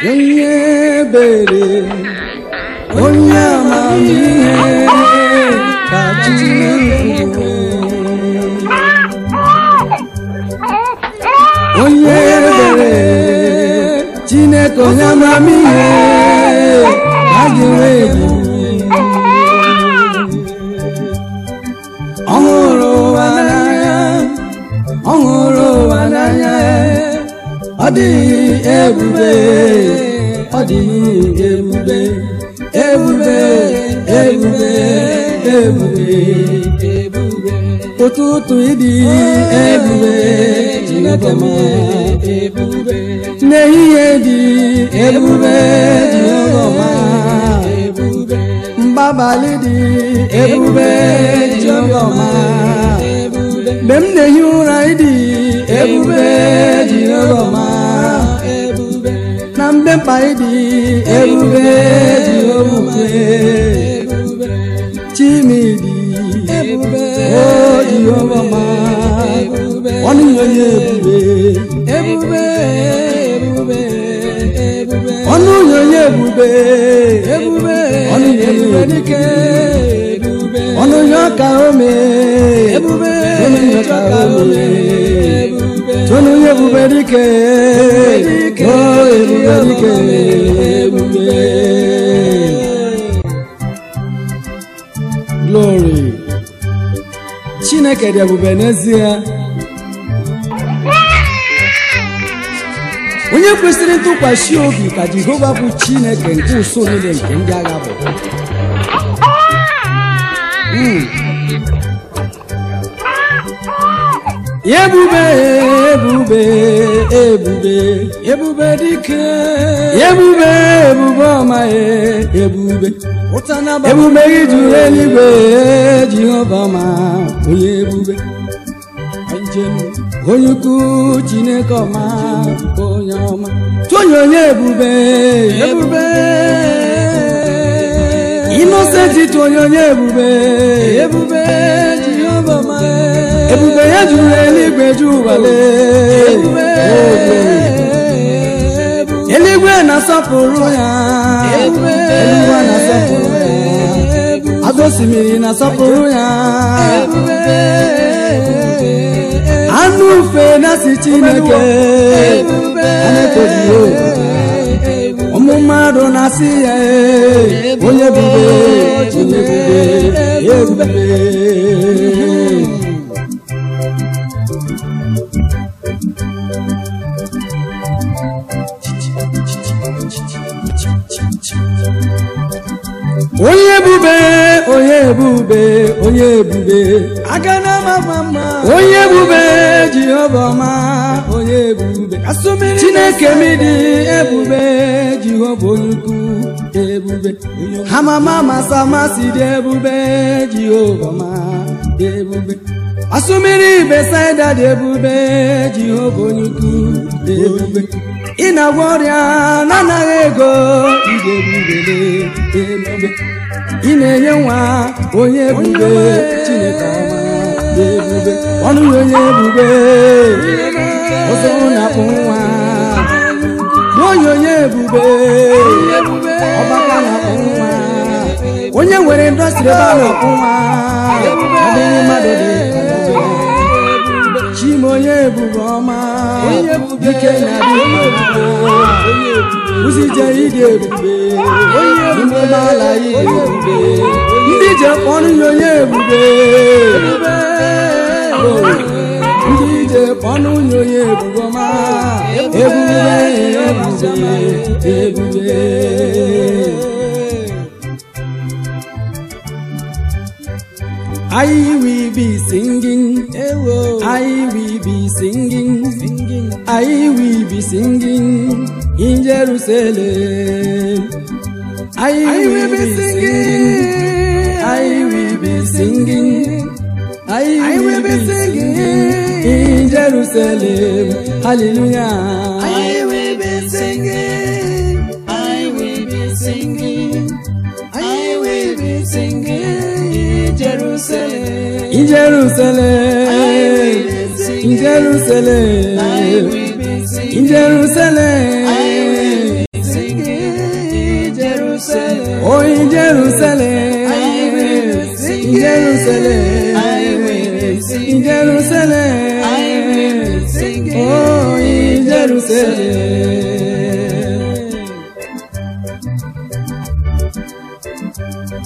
onye ebere onye amamihe ka Chineke bụ. onye ebere Chineke onye amamihe ka ga-enwe ebi ọ hụrụ ụwa n'anya ọ hụrụ ụwa n'anya ọ dịghị ebube ọ dịghị ebube ebube ebube ebube ebube ụtụtụ ịdị ebube Chineke ma ebube n'ehihie dị ebube Jehova ma ebube mgbabalị dị ebube Jehova ma ebube mgbe m na-ehi ụra ịdị ebube Jehova ma ebube na mgbe mkpa ịdị ebube Jehova ebube chimidi ebube o Jehova ma ebube ọnụ onye ebube ebube ebube ebube ọnụ onye ebube ebube ọnụ onye dike ebube ọnụ onye ọka ome ebube ọnụ onye ọka ome ọnụ onye ebube dike o ebube dike ebube glory chineke dị ebube n'ezie onye kwesịrị ntụkwasị obi ka jehova bụ chineke nke uso niile nke ndị agha bụ Mm. ebube ebube ebube ebube dike ebube ebube ọma e, ebube ebube gị juru eluigwe jehova ma onye ebube onye ukwu chineke ọma onye ọma tụonye onye ebube ebube inosenti tụonye onye ebube ebube jehova ọma ebube ya juru eluigwe ju ụwale eluigwe na-asọpụrụ ya eluigwe na-asọpụrụ ya azụ osimiri na-asọpụrụ ya anụ ufe na-asị chineke anetoghị ụmụ mmadụ na-asị ya "Ee, onye bube onye bube ebube onye ebube onye ebube onye ebube aka na mama mma onye ebube jehova ọma onye ebube chineke m dị ebube jehova onye ukwu ebube hamama masa masị dị ebube jehova ọma ebube asụmiri besaida dị ebube jehova onye ukwu ebube ị na-agwọ ọrịa na-anaghị ego ide ebubele ebube ị na-enye nwa onye ebube chineke ọma ebube ọnụ ya onye ebube ọzọ na-akpụ nwa onye onye ebube ọgbaka na-akpụ nwa onye nwere ndọstrị ebe a na-akpụ nwa ọ dịghị mmadụ dị chima onye ebube ọma dike na-adị mma ụzije ịdị ebube n'ime ala ịdị ebube ndị je kpọrọ ya onye ebube ndị ije kpọrọ ya onye ebube ọma ebube ebube ebube I will be singing, I will be singing, singing, I will be singing in Jerusalem. I, will be singing, I will be singing, I, will be singing in Jerusalem. Hallelujah. I will be singing, I will be singing, I will be singing in Jerusalem. In Jerusalem, in Jerusalem, I will be singing, in Jerusalem. I will be singing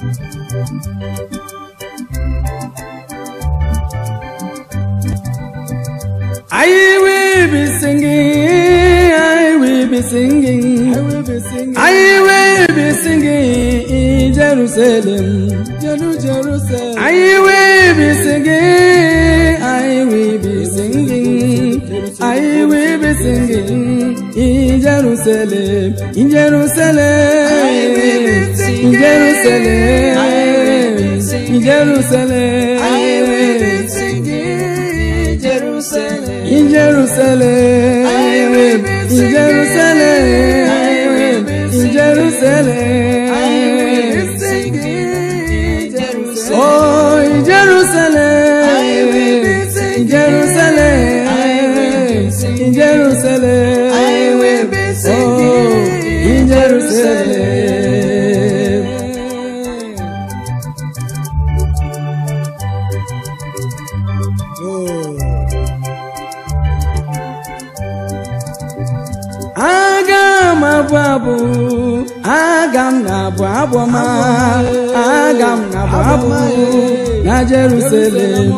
I will be singing, I will be singing, I will be singing, I will be singing in Jerusalem. Jerusalem. I will be singing, I will be singing, I will be singing in Jerusalem, in Jerusalem, I will be singing, in Jerusalem, I will be singing, in Jerusalem, I will be singing Jerusalem. in Jerusalem, I will be in singing, Jerusalem, I will be in singing, Jerusalem, I will be singing Jerusalem. Oh, in Jerusalem, I will be in singing, Jerusalem, I will be singing, in Jerusalem, I will be singing oh, in Jerusalem. Aga m abụ abụ, aga m na-abụ abụ ọma, aga m na-abụ abụ na Jerusalem.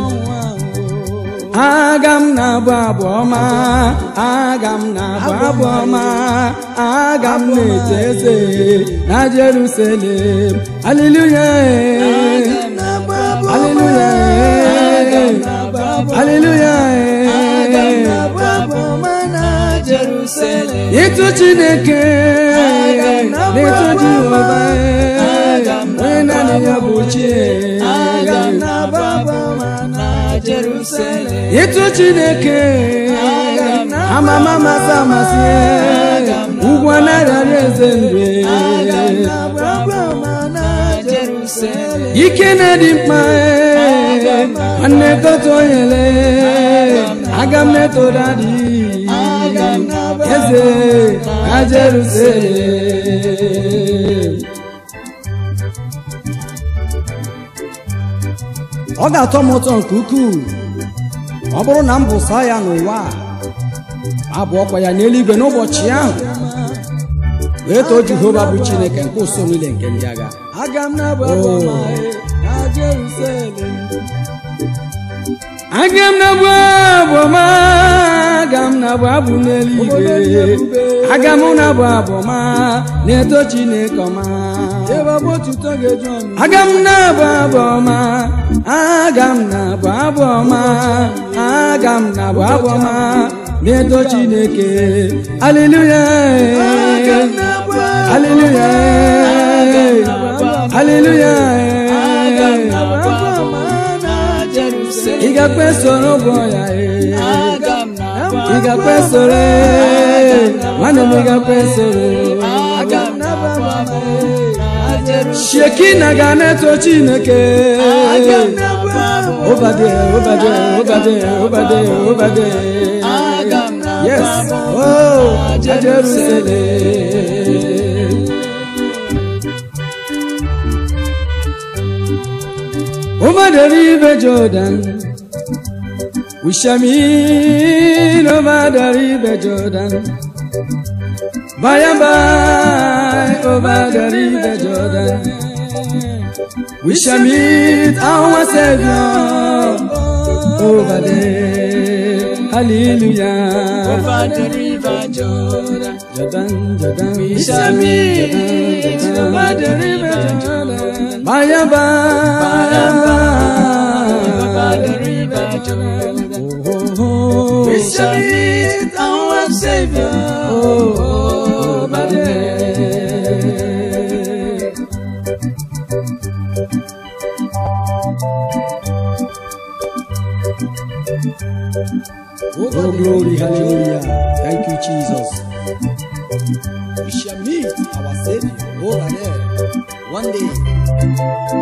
Aga m na-abụ abụ ọma, aga m na-abụ abụ ọma, aga m na-eche eze na Jerusalem. Hallelujah. Hallelujah. Hallelujah. Ịtụ Chineke n'ịtụ Jehova onye naanị ya bụ chi ịtụ Chineke amama amasị amasị ugwu anaghara eze ndụ ike na-adị mkpa nwanne gote onyele aga m metụrụ adị eze na Jerusalem ọ ga-atọ m ụtọ nke ukwuu ọ bụrụ na m bụsa ya n'ụwa a, abụ ọkwa ya n'eluigwe n'ụbọchị ahụ wee too Jehova bụ Chineke nke ụsọ niile nke ndị agha Aga m na-abụ abụ ọma na Jerusalem. aga m na-abụ abụ ọma aga m na-abụ abụ n'eluigwe aga m na-abụ abụ ọma na-eto Chineke ọma Ebe ọ bụ otuto ga-eju ọnụ. aga m na-abụ abụ ọma aga m na-abụ abụ ọma aga m na-abụ abụ ọma na-eto Chineke aleluya aleluya aleluya ị ga-akpe soro ụgwọ ya ee. ị ga-akpe soro ee. nwanne m ị ga-akpe soro shekina ga na-eto Chineke Obade, obade, obade, obade, obade. Yes. Oh, Jerusalem. Over the river Jordan, we shall meet over the river Jordan. By and by, over the river Jordan. We shall meet our Savior over there. Hallelujah. Over the river Jordan. Jordan, Jordan. We shall meet over the river Jordan. By and by. Over the river Jordan. Oh, oh, We shall meet our Savior oh, over there. Oh, glory, hallelujah. Thank you, Jesus. We shall meet our Savior over there one day.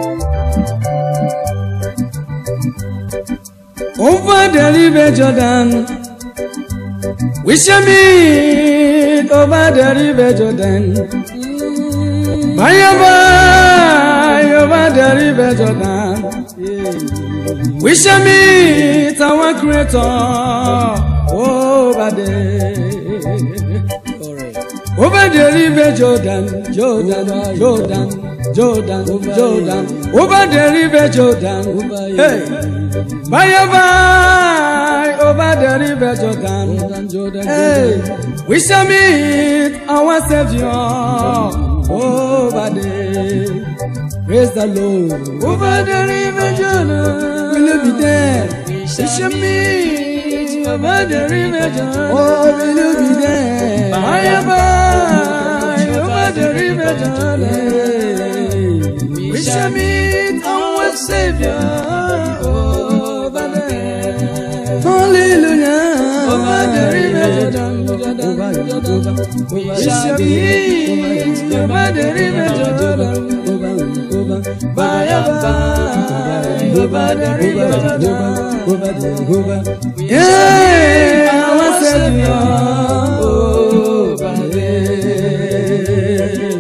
Over the river Jordan, we shall meet over the river Jordan. By and by, over the river Jordan. We shall meet our Creator over there. Over the river Jordan, Jordan, Jordan. Jordan, Jordan, over the river Jordan. Hey, by and by, over the river Jordan. Hey, we shall meet our Savior over there. Praise the Lord. Over the river Jordan. Will you be there? We shall meet over the river Jordan. Oh, will you be there? By and by, over the river Jordan. We shall meet our Savior over there. Hallelujah. Over the river Jordan. Over, over, we shall meet over the river Jordan. Over, over, by and by, over the river Jordan. Over, over, yeah, our Savior over there.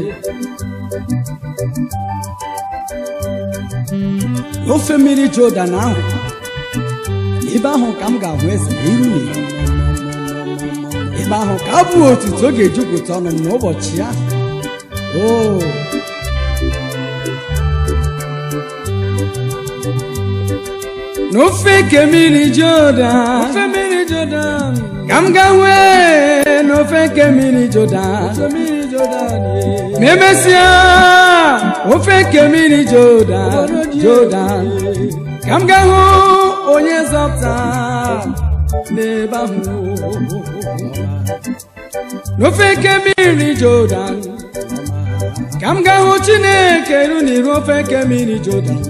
n'ofe mmiri Jordan ahụ ebe ahụ ka m ga-ahụ eze iru na iru ebe ahụ ka abụ otuto ga-ejupụta ọnụ m n'ụbọchị ahụ o n'ofe nke mmiri Jordan ofe mmiri Jordan ka m ga-ahụ n'ofe nke mmiri Jordan ma emesịa ofe nke mmiri Jordan Jordan ka m ga-ahụ onye zọpụta n'ebe ahụ n'ofe nke mmiri Jordan ka m ga-ahụ Chineke ru n'iru ofe nke mmiri Jordan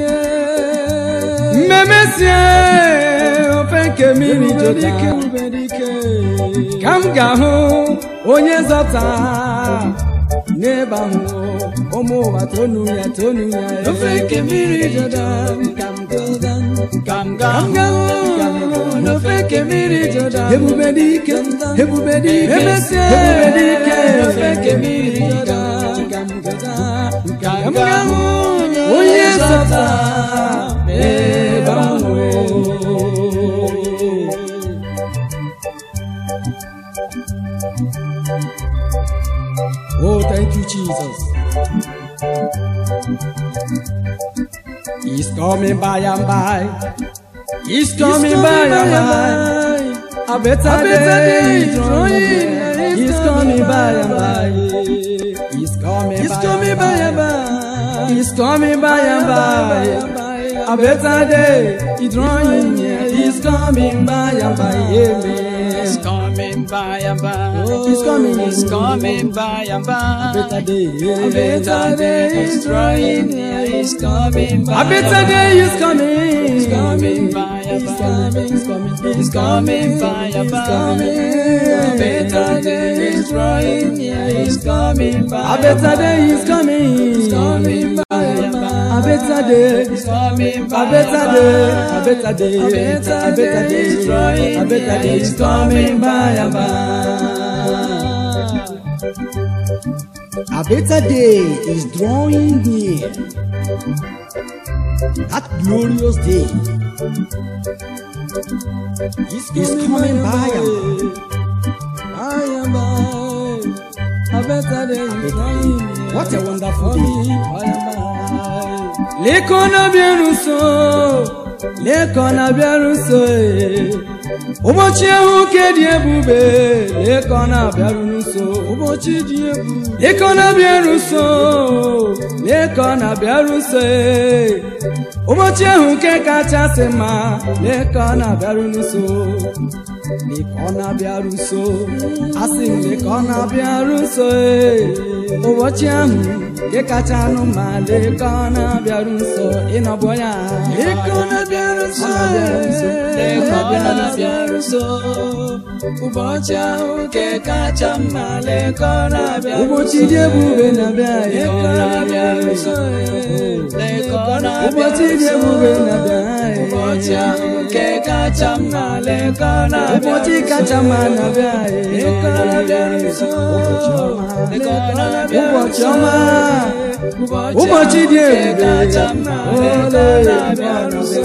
mmemesie ofe nke mmiri Jordan ka m ga-ahụ onye zọpụta n'ebe ahụ ụmụ ụwa tonu ya tonu ya Ofe nke mmiri Jordan, ka m Jordan, ka m ga-ahụ n'ofe nke mmiri Jordan. ebube dị ike ebube dị ike Emesie, ebube dị ike n'ofe nke mmiri Jordan, ka m gata ka m ga-ahụ onye zọpụta n'ebe ahụ. Oh, thank you, Jesus. He's coming by and by. He's coming by and by. A better, day is drawing. near. He's coming by and by. He's coming He's by coming and by and by. He's coming by and by. A better day is drawing near. He's coming by and by. Amen. He's coming by and by. He's coming. He's coming by and by. better day. A better day is drawing near. He's coming by. A better day is coming. He's coming by and He's by. coming. He's coming. He's coming by and He's by. coming. A better day is drawing near. He's coming by. A better day is coming. He's coming by and by. A better day. He's coming by A better and day. by. A better day. A better A better day is day. drawing A better day near. is He's coming coming by by and and by. A better day is drawing near. That glorious day is coming by and By and by. A better day is drawing near. What a wonderful day. By and by. Leko na bịara nso, leko na bịara nso, ee. ụbọchị ahụ ke dị ebube, leko na bịara nso, ụbọchị dị ebube, leko na bịara nso, leko na bịara nso, ee. ụbọchị ahụ nke kachasị mma, leko na bịara nso, leko na bịara nso, asị m leko na bịara nso, ee. ụbọchị ahụ nke kacha anụ ma leko na bịara nso, ịnọbọ ya. Leko na bịara nso, leko na bịara nso. Ụbọchị ahụ nke kacha mma leko na bịara ụbọchị dị ebube na-abịa Leko na bịara nso, leko na ụbọchị dị ebube na-abịa Ụbọchị ahụ nke kacha mma leko na ụbọchị kacha mma na-abịa Leko na bịara nso, leko na bịara ụbọchị nso. ọma ụbọchị dị ebube kacha mma leko na bịara nso.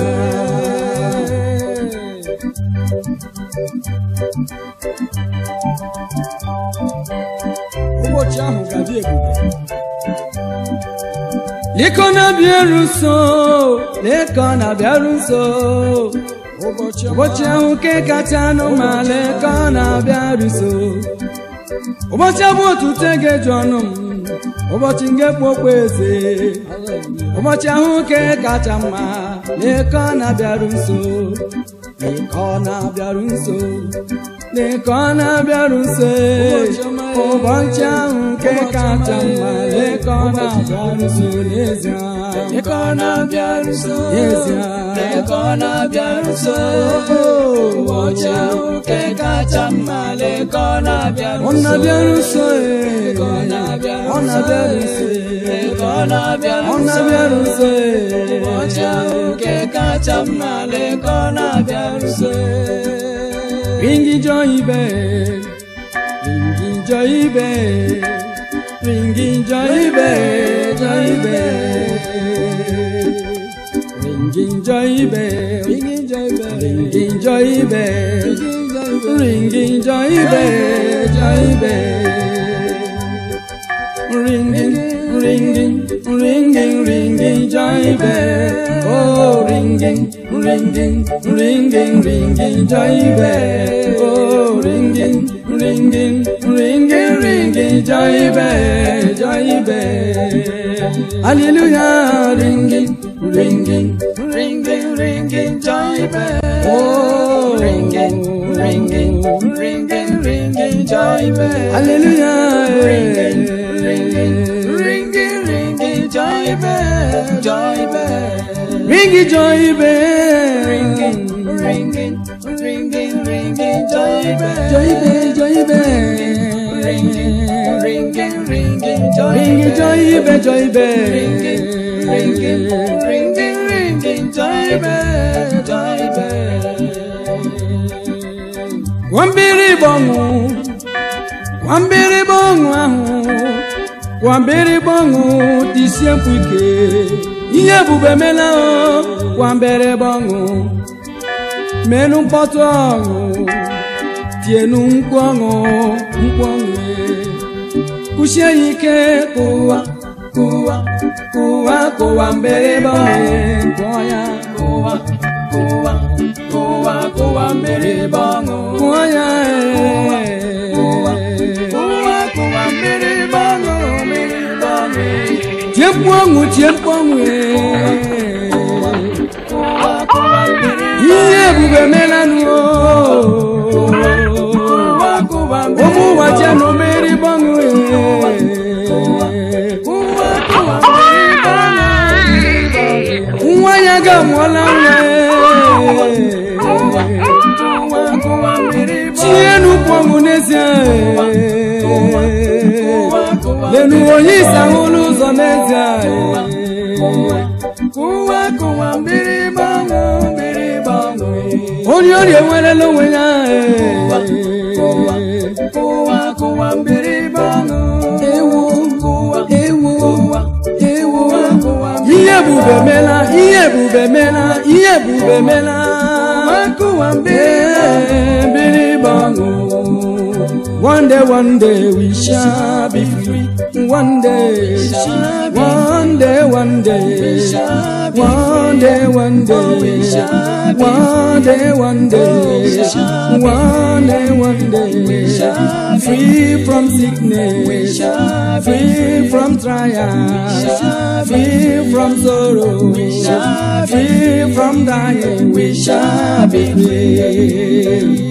ụbọchị ahụ ga-adị ebube Liko na-abịaru nso leko na-abịaru nso ụbọchị ahụ nke kacha anụ ma leko na-abịaru nso ụbọchị abụ otute ga-eju ọnụ m ụbọchị nke kpokpo eze ụbọchị ahụ nke kacha mma leko na-abịaru nso leko na-abịaru nso leko na-abịaru nso ụbọchị ahụ nke kacha mma leko na-abịaru nso n'ezie Leko na-abịaru nso n'ezie Leko na-abịaru nso ụbọchị ahụ nke kacha mma Leko na-abịaru ọ nso na-abịaru nso Leko na-abịaru ọ na-abịaru nso Leko na-abịaru ọ nso na-abịaru nso ụbọchị ahụ nke kacha mma Leko na-abịaru nso ringi joy bell ringi joy bell ringi joy bell joy bell ringi joy bell ringi joy bell ringi joy bell ringi joy bell joy bell ringing, ringing, ringing, ringing, joy bell. Oh, ringing, ringing, ringing, ringing, joy bell. Oh, ringing, ringing, ringing, ringing, joy bell, joy bell. Hallelujah, ringing, ringing, Ringing, ringing, joy bell. oh, Ringing, ringing, ringing, ringing, joy bell. Hallelujah, Ringing, ringing, ringing, ringing, joy bell, joy bell. ringing, joy bell. Ringing, ringing, ringing, ringing, joy bell. Joy bell, joy bell. Ringing, ringing, ringing, joy Ringing, bell. joy bell, joy bell. Ringing, ringing, ringing, ringing, joy bell, joy bell. Wambiri bongo, wambiri bongo ahụ, wambiri bongo tisie mkpu ike, ihe ebube mela o, wambere bongo, menu mkpọtụ ọṅụ, tienu mkpu ọṅụ, mkpu ọṅụ e. kwụsie ya ike kụwa, kụwa, kụwa, kụwa mbere bongo, kụọ ya, Kụwa, kụwa, kụwa, kụwa mmiri bọṅụ. kụọ ya e. Kụwa, kụwa mmiri bọṅụ, mmiri bọṅụ. tie mkpu ọṅụ tie mkpu ọṅụ ee. Kụwa, kụwa mmiri ihe ebube melanụ o. Kụwa, kụwa mmiri ụmụ ụwa jenụ mmeri gbanụ ee. Kụwa, kụwa mmiri bọṅụ, mmiri bọṅụ. nwa ya ga-amụọla nwa Kụwa, ee. kụwa, kụwa mmiri bọṅụ. tie n'ukwu ọṅụ n'ezie Kụwa, ee. kụwa lenu onye isi ahụlụ ụzọ n'ezie ee. Kụwa, kụwa mmiri bọṅụ, mmiri bọṅụ. onye ọrịa enwerela onwe ya Kụwa, ee. kụwa, kụwa mmiri bọṅụ. ewu Kụwa, ewu kụwa, ewu kụwa ihe ebube mela ihe ebube mela ihe ebube mela kụwa mmiri ee biri gbanụ one day one day we shall be free one day shall be one day one day shall be one day one day shall be one day one day shall be one day one day shall be free from sickness shall be free from trials shall be free from sorrow shall be free from dying we shall be free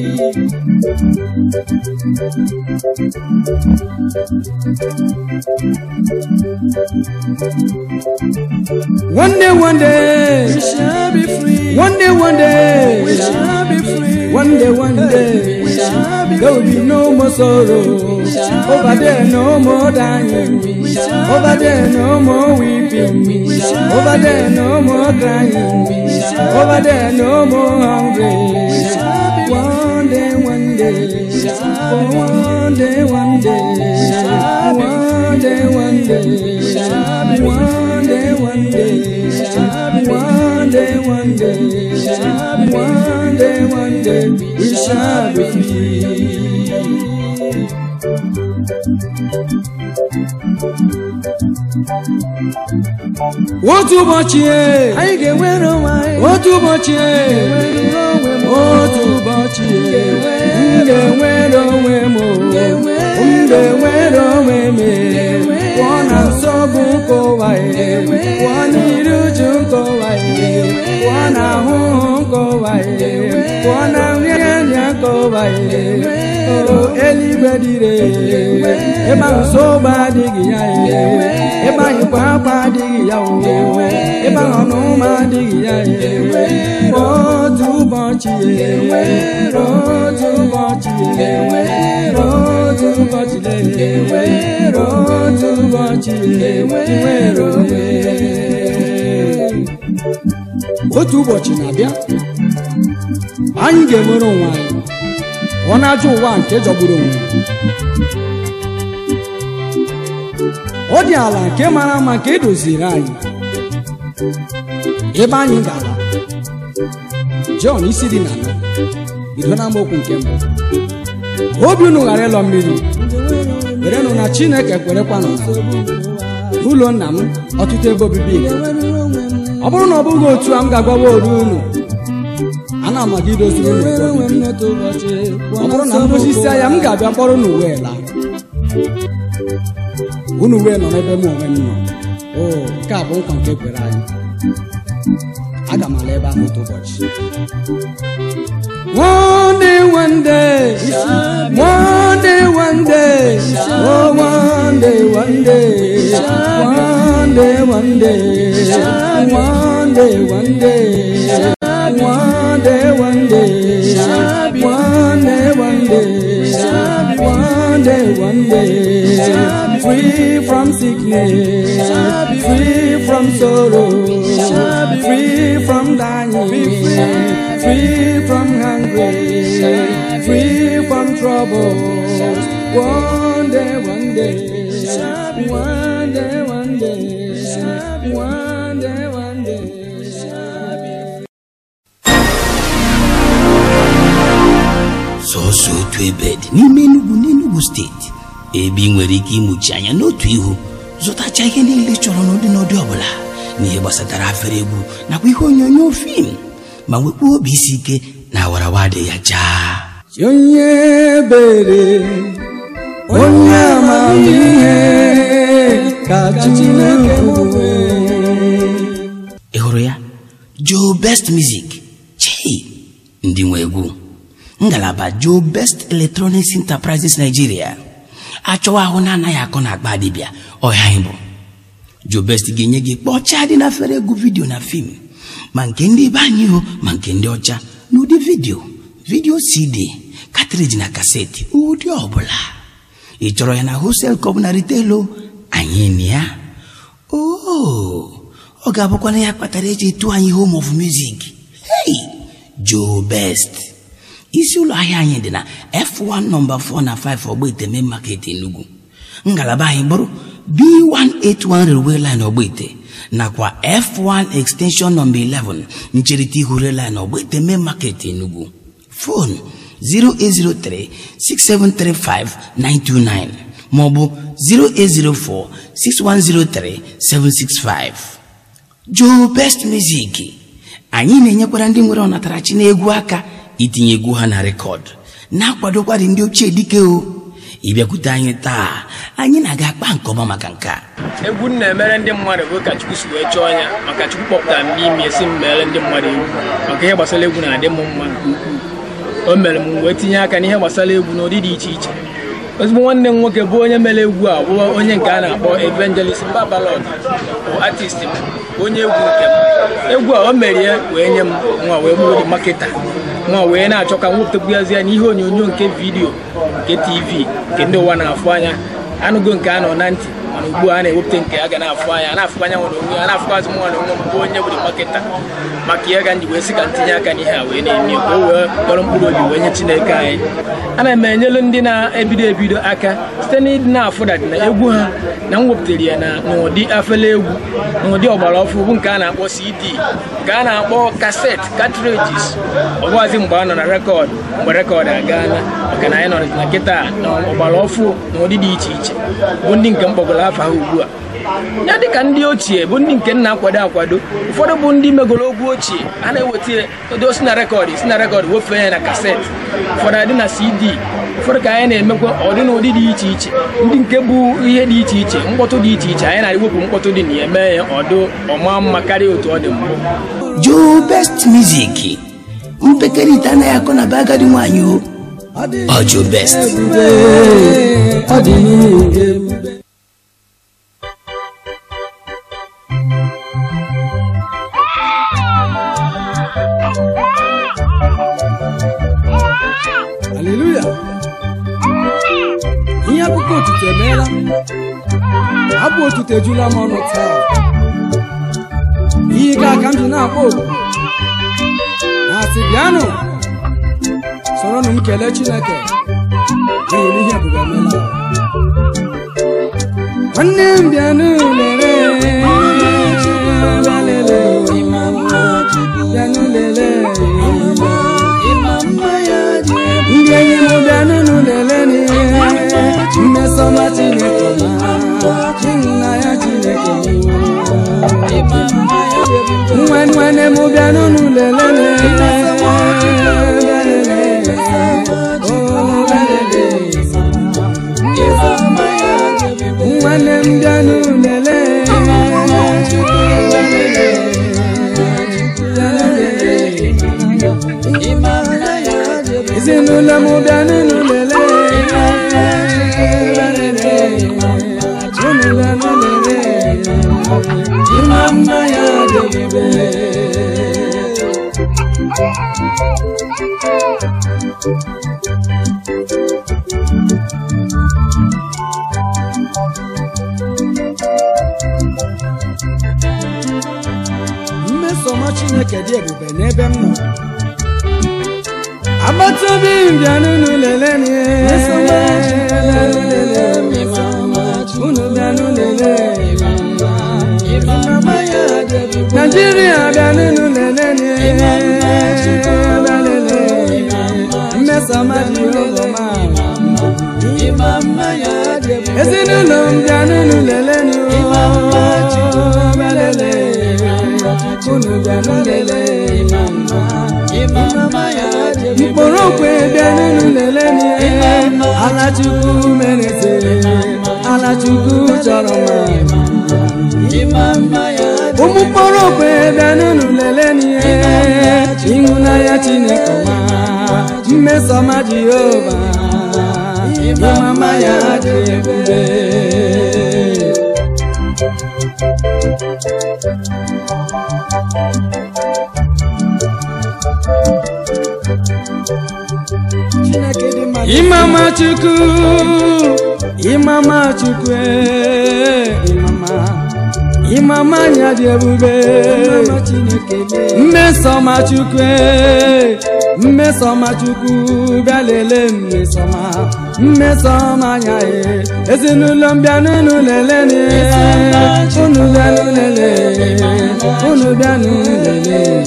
one day one day We shall be free. one day one day We shall be free. One day, one day, We shall be there will be no more sorrow. shall Over be there, no more dying. shall Over there, no more weeping. shall Over there, no more crying. shall Over there, no more hungry. shall be One day, one day, shall oh, one day, one day, shall be one day, one day, shall be one day, one day, shall be one day, one day, shall be one day, one day, we shall be free. otu ụbọchị e, anyị ga-enwere onwe anyị otu ụbọchị e, Enwere onwe m otu ụbọchị e, m Ga-enwere ga-enwere onwe m o. Ga-enwere m ga-enwere onwe m e. Ga-enwere pụọ na nsogbu nke ụwa e Ga-enwere pụọ n'iru uju nke ụwa e pụọ na ahụhụ nke ụwa e pụọ na nrịanrịa nke ụwa e o eluigwe dịre ebe ahụ nsogbu adịghị ya e ebe ahụ kwa akwa adịghị ya o ebe ahụ ọnụma adịghị ya e otu ụbọchị e otu ụbọchị e otu ụbọchị e otu ụbọchị e nwere onwe otu ụbọchị na-abịa anyị ga-enwere onwe anyị ọ na-ajụ ụwa nke jọgburu onwe ya. ọ dị ala nke mara mma nke edoziri anyị ebe anyị ga-ala Jọn isi dị na ala bido na amaokwu nke mbụ obi unu ghara ịlọ mmiri werenụ na Chineke kwerekwa nọ n'ụlọ nna m ọtụtụ ebe obibi dị. ọ bụrụ na ọ bụghị otu a m ga-agwawa oru unu ana m aga idoziri unu ebe obibi. ọ bụrụ na m dozisia ya m ga-abịa kpọrọ unu wee laa unu wee nọ n'ebe m onwe m nọ o nke a bụ nkwa nke kwere anyị aga m ala ebe ahụ otu ụbọchị One day, one day, one day, one day, oh, one day, one day, one day, one day, one day, one day, one day, one day, one day, one day, one day, one day, free from sickness, free from sorrow, free from dying, free from hunger, free from trouble. One day, one day, one day, one day, one day, one day. sọsọ otu ebe dị n'ime Enugu n'Enugu steeti ebe ị nwere ike ịmụchi anya n'otu ihu zụtacha ihe niile ị chọrọ n'ụdị n'ụdị ọbụla n'ihe gbasatara afere egwu nakwa ihe onyonyo fim ma nwekwa obi isi ike na awarawa dị ya jaa onye ebere onye amamihe ka Chineke bụ ị hụrụ ya Joe Best Music chei ndị nwe egwu ngalaba Joe Best Electronics Enterprises Nigeria achọwa ahụ na-anaghị akọ na akpa dibịa ọhịa anyị bụ Joe Best ga-enye gị kpọchaa dị na fere egwu vidio na fim ma nke ndị be anyị hụ ma nke ndị ọcha n'ụdị vidio vidio cd katriji na kaseti ụdị ọbụla ị chọrọ ya na hostel ka ọ bụ na ritelo anyị na ya oo ọ ga-abụkwana ya kpatara eji etu anyị home of music hey Joe Best isi ụlọ ahịa anyị dị na F1 nọmba 4 na 5 Ogbete Main Market Enugu ngalaba anyị bụrụ B181 Railway Line Ogbete nakwa F1 extension nọmba 11 ncherịta ihu rail line Ogbete Main Market Enugu fon 08036735929 maọbụ 08046103765 Joe Best Music anyị na-enyekwara ndị nwere ọnatarachi n'egwu aka itinye egwu ha na rekọd na-akwadokwarị ndị ochie dike o ịbịakwute anyị taa anyị na-aga akpa nke ọma maka nke a egwu m na-emere ndị mmadụ bụ ka chukwu si wee chọọ ya maka chukwu kpọpụtara m n'ime esi m mere ndị mmadụ egwu maka ihe gbasara egwu na-adị m mma nke ukwuu o mere m wee tinye aka n'ihe gbasara egwu n'ụdị dị iche iche ozugbo nwanne m nwoke bụ onye mere egwu a bụ onye nke a na-akpọ evangelist babalod bụ artist m onye egwu nke m egwu a o mere ya wee nye m nwa wee bụrụ dị maketa nwa wee na-achọ ka m wepụtakwuazi ya n'ihe onyonyo nke vidiyo nke tv nke ndị ụwa na-afụ anya anụgo nke a nọ na ntị mana ugbu a na-ewepụta nke a ga na-afụ anya a na-afụkwa anya nwere onwe ya na-afụkwazị m nwa na onwe m bụ onye bụ maketa maka ihe ga nji wee sị ka ntinye aka n'ihe a wee na-eme ka o wee kpọrọ mkpụrụ obi wee nye chineke anyị ana m enyelu ndị na-ebido ebido aka site n'ịdị na-afụdadị na egwu ha na m wepụtara ya na n'ụdị afele egwu n'ụdị ọgbara ọfụ bụ nke a na-akpọ cd nke a na-akpọ kaset cartridges ọbụghazị mgbe a nọ na rekọdụ mgbe rekọdụ agaala maka na anyị nọ na kịta na ọgbara ọfụ na ụdị dị iche iche bụ ndị nke mkpọgoro afọ ha ugbu a ya dịka ndị ochie bụ ndị nke nna akwado akwado ụfọdụ bụ ndị megoro ogwu ochie a na-eweta ya edo si na rekọdị si na rekọdị wefee ya na kasetị ụfọdụ adị na cd ụfọdụ ka anyị na-emekwa ọdị n'ụdị dị iche iche ndị nke bụ ihe dị iche iche mkpọtụ dị iche iche anyị na-ewepụ mkpọtụ dị na ya mee ya ọdụ ọma mma karịa otu ọ dị mbụ Joe Best Music mpekere ite anaghị akọ na be agadi nwaanyị o ọ Joe Best ebube ọ dị n'ige ebube haleluya ihe akụkọ otuto emeela abụ otuto ejula m ọnụ taa ihe ga aka m ji na-akpọ oku na-asị bịanụ soronụ m kelee chineke n'ihi na ihe ebube emeela nwanne m bịanụ lere bịa lele bịanụ lele ndị enyi m bịanụnụ lele mmesọma chineke ma ịhụnanya chineke nwa nwanne m bịanụnụ lele nwanne m bịanụ lele ezinụlọ m bịanụnụ lele unu bịanụ lele ịma mma ya dị ebube mmesoma chineke dị ebube n'ebe m nọ agbata obi m bịanụnụ lele unu bịanụ lele naijiria bịanụnụ lele mmesoma dị ụlọma ezinụlọ m bịanụnụ lele bịalele unu bịanụ lele mkpụrụ okwe bịanụnụ lele alachukwu mereze alachukwu chọrọ mma ụmụ mkpụrụ okwe bịanụnụ lele ịhụnanya chineke ma mmesoma jehova ịmama ya dị ebube Chineke dị mma ịmama chukwu ịmama chukwu ee, ịmama ịmama ya dị ebube mmesọma chukwu ee, mmesọma chukwu bịa lelee mmesọma mmesọma ya ee, ezinụlọ m bịanụnụ lelee unu bịanụ lelee unu bịanụ lelee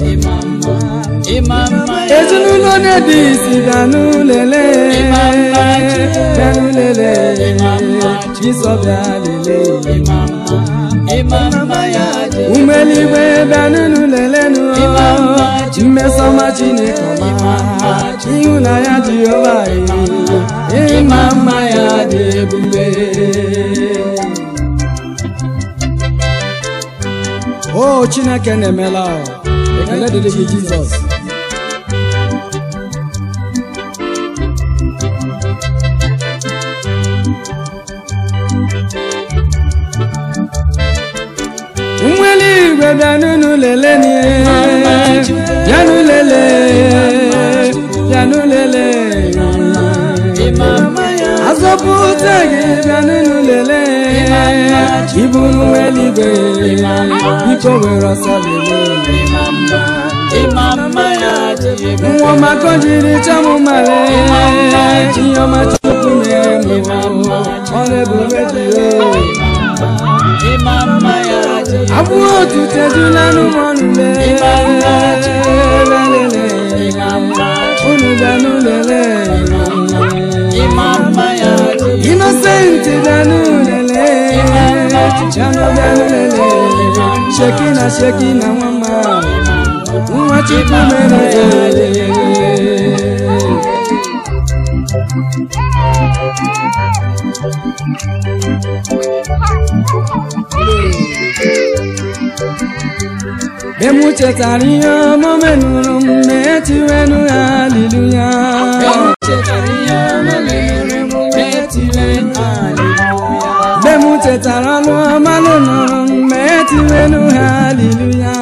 ezinụlọ na-ede isi bịanụ lele bịanụ lele jisọ bịa lele ume eluigwe bịanụnụ lelenụ mmesọma chineke ọma ịhụnanya jehova ịma mma ya dị ebube o chineke na-emela ọ. ekele dịrị gị jizọs nwere igwe bịanụnụ lele bịanụ lele bịanụ lele azọpụta gị bịanụnụ lele ibu nwere igwe biko were ọsọ lele nwa ọmaka jiri chamụmale ihe ọma chukwu mere m ọrụ ebube dị abụ otuto ejula n'ụmụọnụ unu bịanụ lele inosenti bịanụ lele bịanụ bịanụ lele sheki na sheki na nwa mma nwa chukwu mere Emu chetara ihe ọma menụrụ m na-etiwenu ya aliluya mgbe m chetara ọnụ ọma nụrụ m na-etiwenu ha aliluya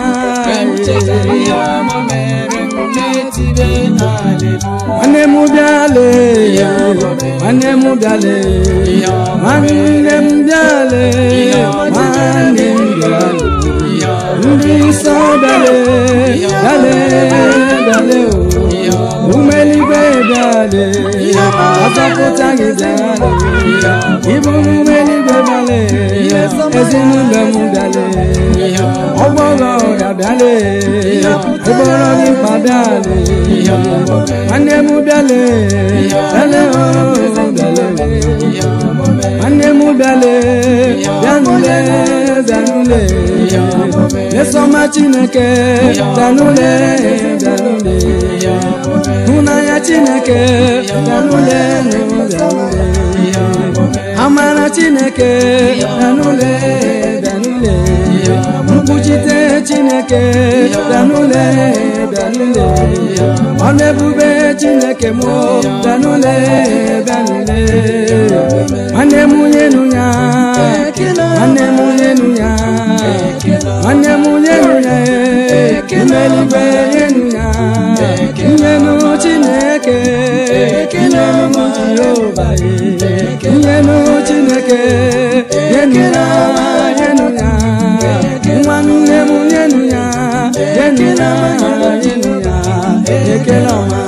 nwanne m bịale nwanne m bịale nwanne m bịale nwanne m bịale ndị nsọ bịale bịale bịale o umeligwe bịale azọpụta gị bịale ịbụ umeligwe bịale ezinụlọ m bịale ọgbọghọ ya bịale ụgbọrọ gị mkpa bịale nwanne m bịale bịale o bịale nwanne m bịale bịanụle bịanụle mesọma chineke bịanụle bịanụle hụnanya chineke bịanụle bịanụle amara chineke bịanụle bịanụle mkpuchite chineke bịanụle bịanụle ọnụ ebube chineke mụ bịanụle bịanụle nwanne m nyenu ya nwanne m nyenu ya nwanne m nyenu ya imeligwe nyenu ya nyenu chineke nyenu jehova nyenu chineke nyenu ya nyenu ya nwanne m nyenu ya nyenu ya nyenu ya ekele ọma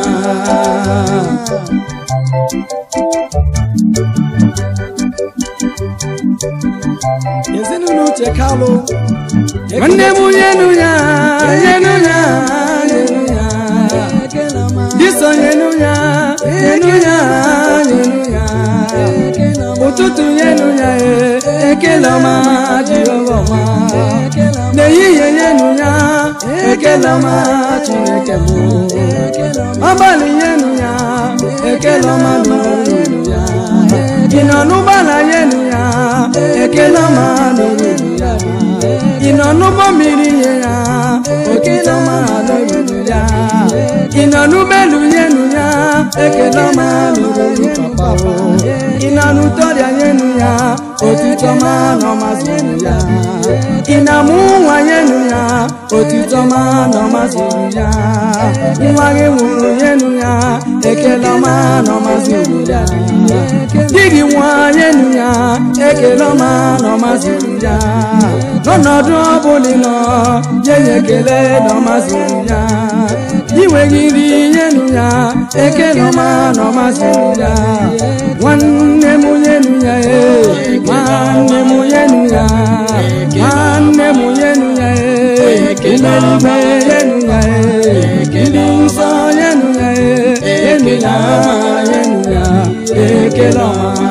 ezinụlọ uche kalụ nwanne m nyenu ya nyenu ya nyenu ya diso nyenu ya nyenu ya nyenu ya ụtụtụ nyenu ya ekele ọma jehova ọma n'ehihie nyenu ya ekele ọma chineke m abalị nyenu ya ekele ọma n'olu ya ị nọ n'ụgbọala nyenu ya ekele ọma n'olu ya ị nọ n'ụgbọ mmiri nye ya ekele ọma n'olu ya ị nọ n'ụgbọelu nyenu ya ekele ọma n'olu papa ị nọ n'ụtọrịa nyenu ya otito ọma n'ọmazụrụ ya ị na-amụ nwa nyenu ya otito ọma n'ọmazụrụ ya nwa gị nwụrụ nyenu ya ekele ọma n'ọmazụrụ ya di gị nwa nyenu ya ekele ọma n'ọmazụrụ ya n'ọnọdụ ọbụla ị nọ nye ya ekele n'ọmazụrụ ya inweghị nri nyenu ya ekele ọma n'ọmazụrụ ya nwanne m nyenu ya ee nwanne m nyenu ya nwanne m nyenu ya ee imerime nyenu ya ee ndị nsọ nyenu ya ee nyenu ya nyenu ya ekele ọma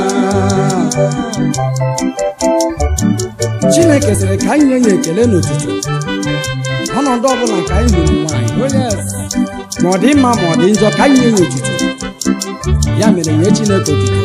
chineke sịrị ka anyị nye ya ekele n'ụtụtụ ọnọdụ ọbụla ka anyị lụrụ nwaanyị ma ọ dị mma ma ọ dị njọ ka anyị nye ya otuto ya mere nye chineke otuto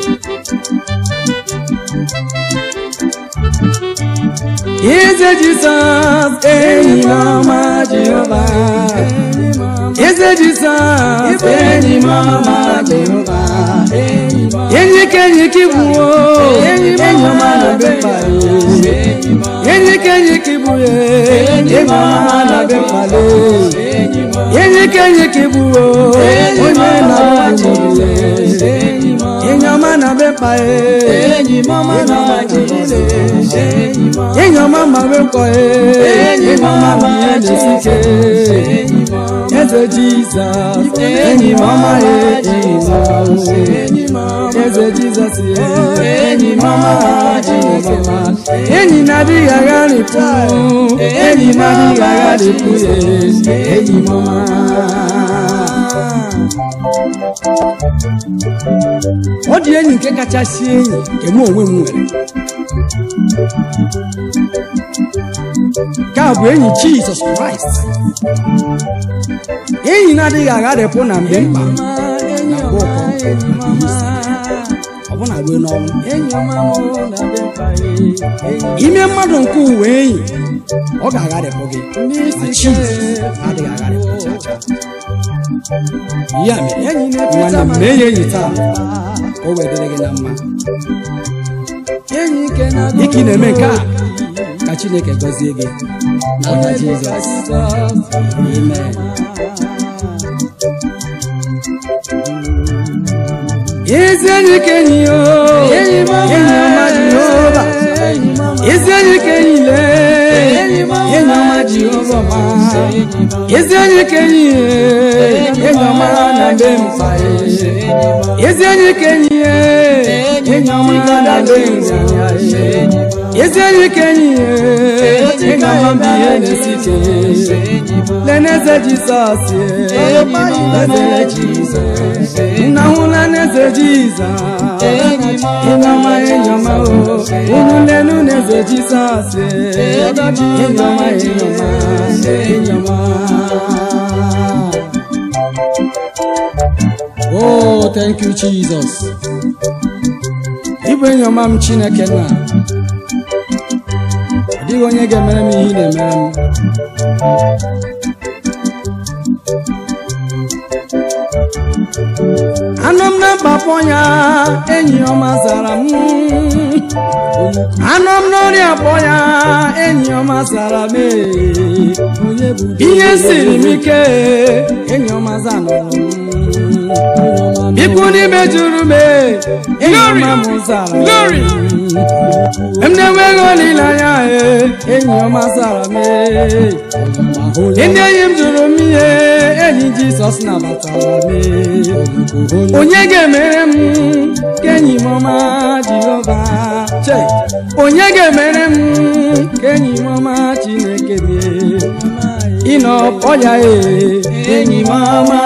Eze Jizọs enyi m ọma Jehova Eze Jizọs enyi m ọma Jehova enyi ka enyi ka ibu enyi ọma na be mkpali enyi ka enyi ka ibu enyi ọma na be mkpali enyi ka enyi ka ibu onye na-abụ enyi ọma na be mkpa enyi ọma ma be nkọ enyi ọma ma ya na-esi ike eze jizọs enyi m ọma enyi eze jizọs enyi m ọma chineke enyi na-adịghị agharịpụ enyi na-adịghị agharịpụ enyi m ọma ọ dị enyi nke kachasị enyi nke mụ onwe m nwere nke a bụ enyi jizọs kraịst enyi na-adịghị agharịpụ na mgbe mkpa na mgbe ụkọ maka ihe isi ọbụna ruo n'ọnwụ ime mmadụ nke ụwa enyi ọ ga-agharịpụ gị ma jizọs adịghị agharịpụ cha cha ya mere nwanne m mee ya enyi taa ka o wedịrị gị na mma dịka ị na-eme nke a ka chineke gọzie gị n'aha jizọs amen ezi enyi ka enyi yo enyi ọma jehova ezi enyi ka enyi le enyi ọma jehova ma ezi enyi ka enyi ye enyi ọma na mbe mkpa ye ezi enyi ka enyi ye enyi ọma na mbe nzanya ye ezi enyi ka enyi ye enyi ọma bụ ihe na-esi ike leneze jizọs ye leneze jizọs nna hụla n'eze jizọs ịnọma ịnyọma o unu lenu n'eze jizọs ịnyọma ịnyọma ịnyọma oh thank you jesus ịbụ ịnyọma m chineke na ọ dịghị onye ga-emere m ihe ị na-emere m anọ m na mkpapọ ya enyi ọma zara m anọ m n'ọrịa akpọ ya enyi ọma zara m ee. ihe siri m ike enyi ọma zanụrụ m ikwu n'ime juru m ee, enyi ọma m zara m m na-enweghị olileanya ee, enyi ọma zara m ee. ndị enyi m jụrụ m ihe enyi jizọs nabatara m ee. onye ga-emere m ka enyi m ọma jehova Che, onye ga-emere m ka enyi m ọma chineke mee ịnọ ọya ee enyi m ọma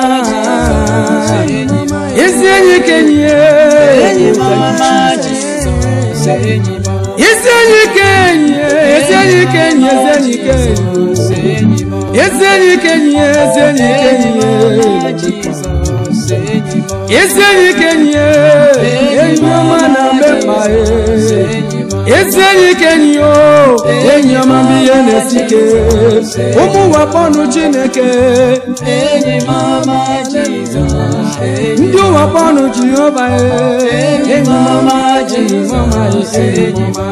ezi enyi ka enyi ee ezi enyi ka enyi ee ezi enyi ka enyi ezi enyi ka enyi ezi enyi ka enyi ee ezi enyi ka enyi ee ezi enyi ka enyi ee enyi ọma na mbe mkpa ee ezi enyi ka enyi o enyi ọma bụ ihe na-esi ike ụmụ ụwa kpọnụ chineke ndị ụwa kpọnụ jehova ee enyi ọma enyi ọma enyi ọma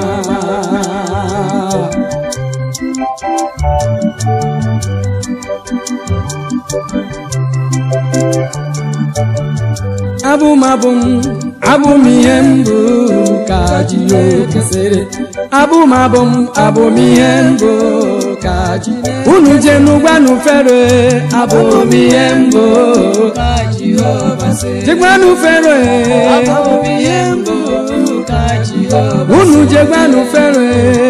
abụm abụm abụm ihe mbụ ka Jehova sịrị abụm abụm abụm ihe mbụ ka ji unu je n'ụgbanụ fero abụm ihe mbụ jegbanụ fero unu jegbanụ fero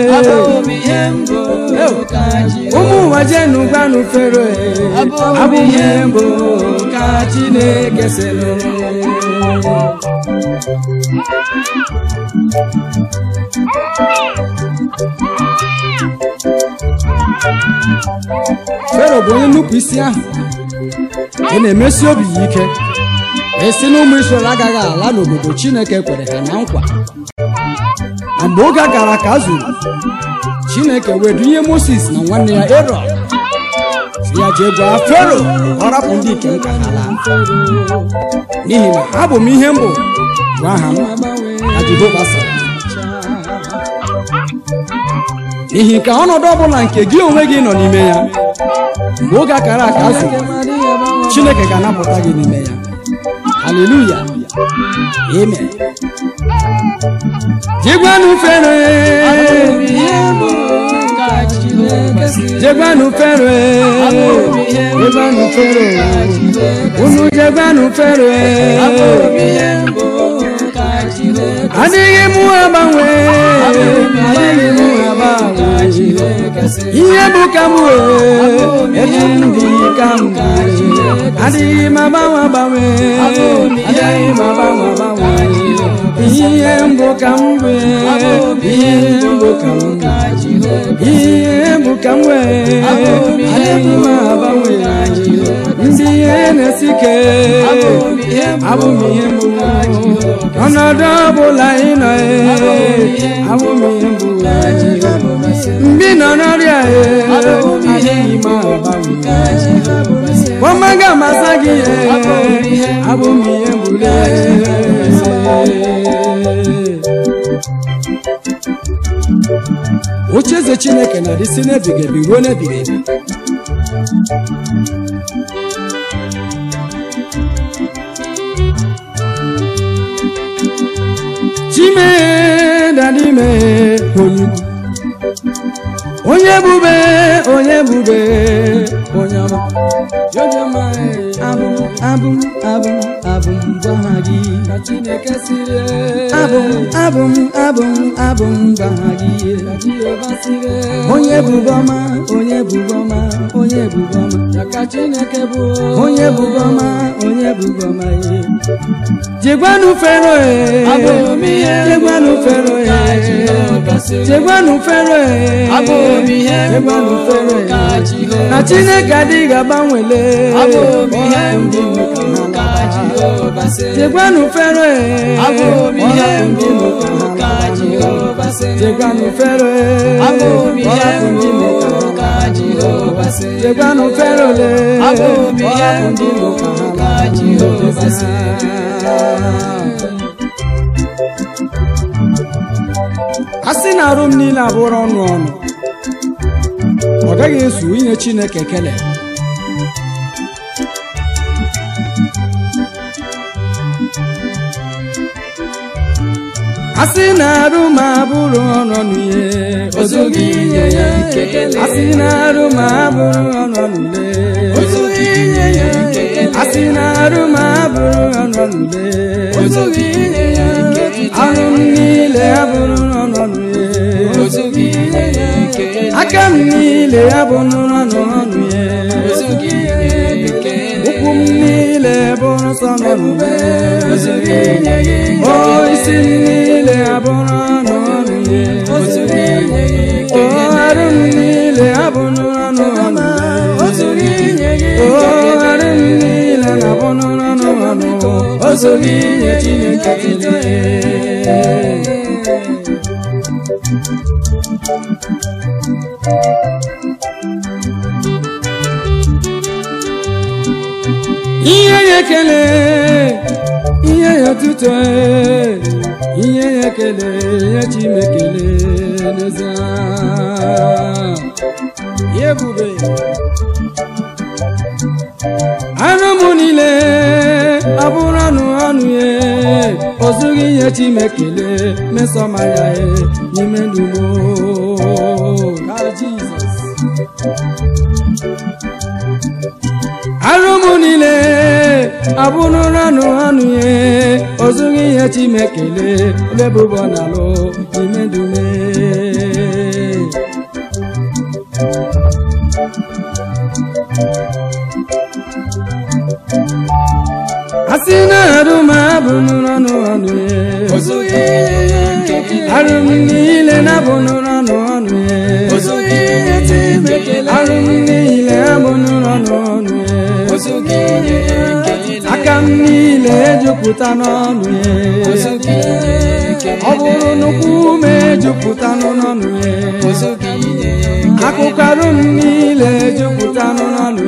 ụmụ ụwa je n'ụgbanụ fero abụm ihe mbụ ka Chineke sịrị fero bụ onye nnupụ isi ahụ ị na-emesi obi ya ike esi na ụmụ Israel agaghị ala n'obodo Chineke kwere ha na nkwa ma mgbe oge gara ka a zuru Chineke wedunye Moses na nwanne ya Erọn si ya jee gwa fero ka ọ rapụ ndị ikem ka ha laa n'ihi na abụ m ihe mbụ bụ aha m ka Jehova sara n'ihi ka ọnọdụ ọbụla nke gị onwe gị nọ n'ime ya mgbe oge akara aka zuru chineke ga-anapụta gị n'ime ya haleluya amen jegwanụ fere jegwanụ fere jegwanụ fere unu jegwanụ fere adịghị mụ agbanwe adịghị mụ agbanwe ihe bụ ka m wee etu m dị ka m dị adịghị m agbanwe agbanwe adịghị m agbanwe agbanwe ihe ihe mbụ ka m wee ihe mbụ ka m ihe mbụ ka m wee adịghị m agbanwe ndị ihe na-esi ike abụ m ihe mbụ ọnọdụ ọbụla ị nọ ee abụ m ihe mbụ mgbe ị nọ n'ọrịa ee adịghị m agbanwe ọmaga amasa gị ee abụ m ihe mbụ oche eze chineke na-adị si n'ebighị ebi ruo n'ebighị ebi chime dadime onye ukwu onye bube onye bube onye ọma Jọjọma, eh, abụ abụ abụ abụ gwa ha gị ka Chineke siri abụ abụ abụ abụ gwa ha gị ka Jehova siri onye bube ọma onye bube ọma onye bube ọma ya ka Chineke bụ onye bube ọma onye bube ọma eh. jegwanu fero eh jegwanu fero eh jegwanu fero eh jegwanu fero eh na Chineke adịghị agbanwele jegwanu fero eh jegwanu fero eh jegwanu fero le a sị na arụ m niile abụrụ ọnụ ọnụ ọ gaghị ezu inye Chineke ekele a sị na arụ m abụrụ ọnụ ọnụ ihe ozughị inye ya ekele a sị na arụ m abụrụ ọnụ ọnụ le ozughị inye ya ekele a sị na arụ m abụrụ ọnụ ọnụ le ozughị inye ya ekele arụ m niile abụrụ ọnụ ọnụ ye ozughị inye ya ekele aka m niile abụrụ ọnụ ọnụ ye ozughị inye ya ekele ụkwụ m niile bụrụ sọ n'ọnụ le ozughị inye ya ekele o isi m niile abụrụ ọnụ ọnụ ye ozughị inye ya ekele o arụ m niile abụrụ ọnụ ọnụ ozughị inye ya ekele o arụ m niile na-abụrụ ọnụ ọnụ ozughị inye Chineke ekele ihe ya ekele ihe ya otuto ihe ya ekele ya chimekele n'ezie ya ebube anụ m niile abụrụ anụ anụ ya o zughị ihe chimekele mesọmanya ya n'ime ndumo ka Jizọs arụmụ niile abụrụrụ anụ anụ ye ozughị ihe chimekele lebụbọ n'alụ n'ime ndume asị na arụm abụrụrụ anụ anụ ye arụm niile na abụrụrụ anụ anụ ye arụm niile abụrụrụ anụ anụ ye aka m niile ejupụta n'ọnụ ya ọ bụrụ nnukwu ume ejupụta n'ọnụ ya akụkụ arụ m niile ejupụta n'ọnụ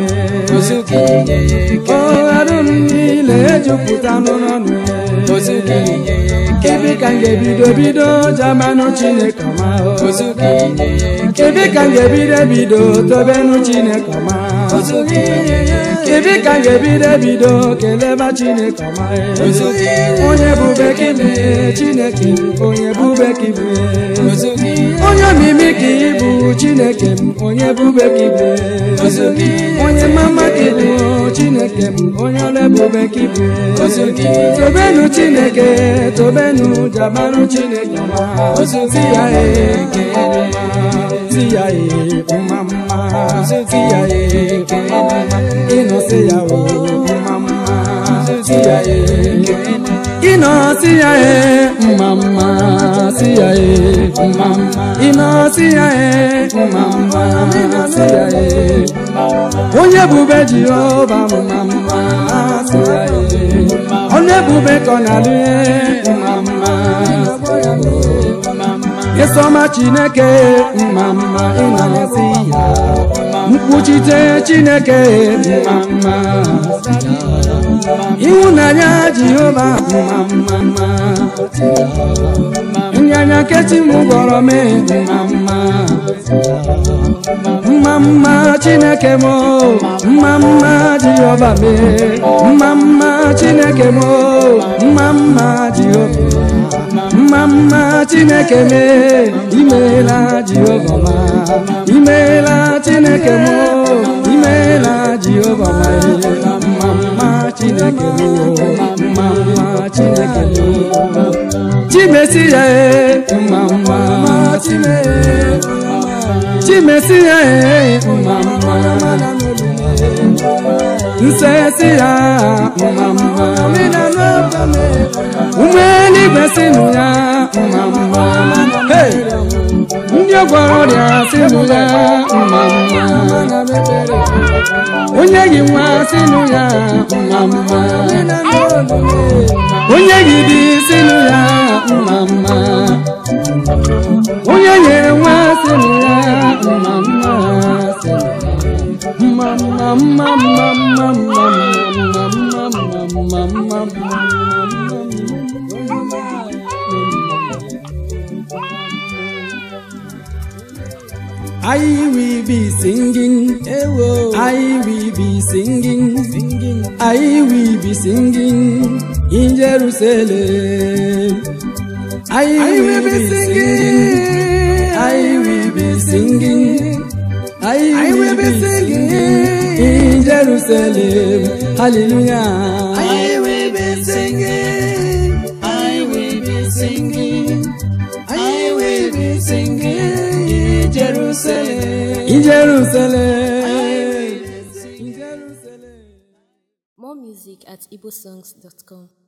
ya arụ m niile ejupụta n'ọnụ ya ebe ka m ga-ebido bido jamanụ chineke ọma ebe ka m ga-ebido bido tobenụ chineke ọma ebe ka m ga-ebido bido keleba chineke ọma onye bube ka ibe chineke onye bube ka ibe onye omimi ka ịbụ chineke m onye bube ka ibe onye mama ka ịbụ chineke m onye ọrụ ebube ka ibe tobenu chineke tobenu jabaru chineke ọma si ya ee si ya ee mma mma si ya ee mma mma ịnọsị ya o mma mma si ya ee ịnọ si ya e mma mma si ya e mma mma ịnọ si ya e mma mma si ya e onye ebube jehova mma mma si ya e ọnụ ebube ka ọ na-alụ ihe mma mma ịsọma chineke mma mma ịnọsi ya mkpuchite chineke mma mma ịhụnanya jehova mma mma mma nyanya kechi m gwọrọ m mma mma mma mma chineke m mma mma jehova m mma mma chineke m mma mma jehova mma mma chineke m imeela jehova ma imeela chineke m imeela jehova ma mma mma chineke m mma mma chineke m chimesi ya e mma mma chime chimesi ya e mma mma nsesi ya mma mma ụmụ eluigwe sinụ ya mma mma Hey! ndị gwara ọrịa sinụ ya mma mma onye gị nwa sinụ ya mma mma onye gị dị sinụ ya mma mma onye nyere nwa sinụ ya mma mma mma mma mma mma mma mma mma mma mma mma I will be singing, I will be singing, singing, I will be singing in Jerusalem. I will be singing, I will be singing, I will be singing in Jerusalem. Hallelujah. I will be singing. I will be singing. I will be singing in Jerusalem. In Jerusalem. In Jerusalem. More music at igbosongs.com.